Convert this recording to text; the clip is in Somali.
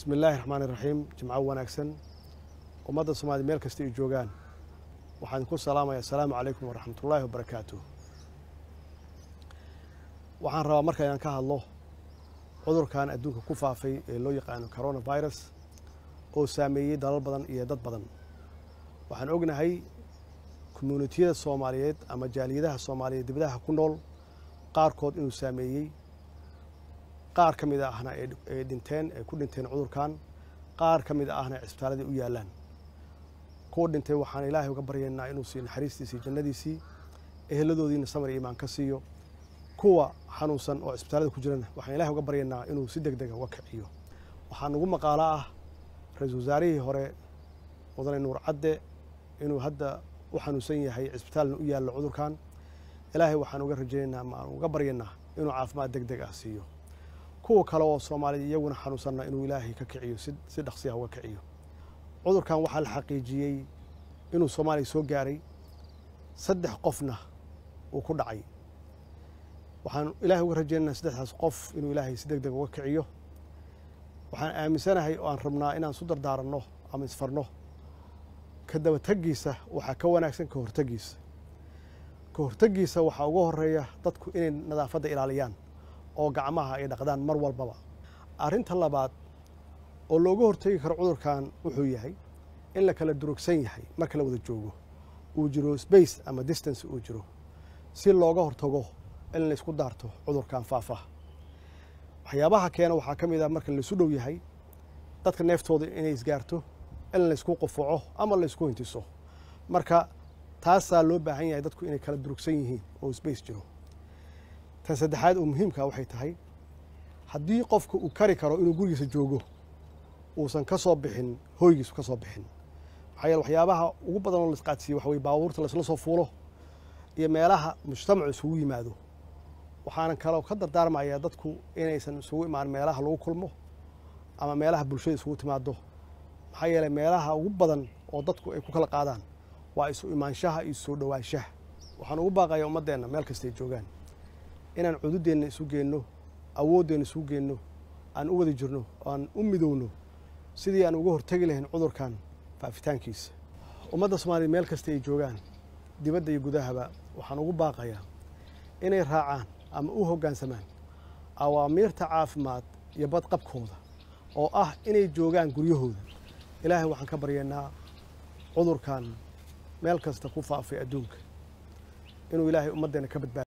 bismi illaahi raxmaan iraxiim jimco wanaagsan ummadda soomaaliyed meel kasta ay joogaan waxaan ku salaamaya assalaamu calaykum waraxmatullaahi wabarakaatu waxaan rabaa marka inaan ka hadlo cudurkan adduunka ku faafay ee loo yaqaano coronavirus oo saameeyey dalal badan iyo dad badan waxaan ognahay commuunitiyada soomaaliyeed ama jaaliyadaha soomaaliyeed dibadaha ku nool qaarkood inuu saameeyey qaar ka mid ahna ay dhinteen ay ku dhinteen cudurkan qaar ka mid ahna cisbitaaladii u yaallaan kuwa dhintay waxaan ilaahay uga baryaynaa inuu siiyo naxariistiisii jannadiisii eheladoodiina samar iyo imaan ka siiyo kuwa xanuunsan oo cisbitaalada ku jirana waxaan ilahay uga baryaynaa inuu si deg dega uga kiciyo waxaa nugu maqaalo ah ra-iisul wasaarihii hore mudane nuur cadde inuu hadda u xanuunsan yahay cisbitaalna u yaallo cudurkan ilaahay waxaan uga rajaynaynaa ma aan uga baryaynaa inuu caafimaad deg deg ah siiyo kuwa kale oo soomaalida iyaguna xanuunsanna inuu ilaahay ka kiciyo si dhaqsiya uga kiciyo cudurkan waxaa la xaqiijiyey inuu soomaaliya soo gaaray saddex qofna uu ku dhacay waxaan ilaahay uga rajaynaynaa saddexdaas qof inuu ilaahay si deg deg uga kiciyo waxaan aaminsanahay oo aan rabnaa inaan su dardaaranno ama isfarno ka dabategiisa waxaa ka wanaagsan ka hortegiisa ka hortegiisa waxaa uga horeeya dadku inay nadaafadda ilaaliyaan oo gacmaha ay dhaqdaan mar walbaba arrinta labaad oo looga hortegi karo cudurkan wuxuu yahay in la kala durugsan yahay marka la wada joogo uu jiro space ama distance uu jiro si looga hortago in la isku daarto cudurkan faafa waxyaabaha keena waxaa ka mid ah marka laisu dhow yahay dadka neeftooda inay isgaarto in laysku qufuco ama laysku hintiso marka taasaa loo baahan yahay dadku inay kala durugsan yihiin oo space jiro tan saddexaad oo muhiimka waxay tahay haddii qofka uu kari karo inuu gurigiisa joogo uusan ka soo bixin hoygiisu ka soo bixin maxaa yeele waxyaabaha ugu badan oo la isqaadsiiye waxa weye baabuurta laysla soo fuulo iyo meelaha mujtamacu isugu yimaado waxaanan kaloo ka dardaarmayaa dadku inaysan isugu imaan meelaha lagu kulmo ama meelaha bulshada isugu timaado maxaa yeeley meelaha ugu badan oo dadku ay ku kala qaadaan waa isu imaanshaha iyo soo dhowaanshaha waxaan ugu baaqayaa ummaddeenna meel kastay joogaan inaan cududeenna isu geenno awooddeenna isu geenno aan u wada jirno aan u midowno sidii aan uga hortegi lahayn cudurkan faafitaankiisa ummadda soomaaliya meel kasta ay joogaan dibadda iyo gudahaba waxaan ugu baaqayaa inay raacaan ama u hoggaansamaan awaamiirta caafimaad iyo badqabkooda oo ah inay joogaan guryahooda ilaahay waxaan ka baryaynaa cudurkan meel kasta ku faafay adduunka inuu ilaahay ummaddeenna ka badbaado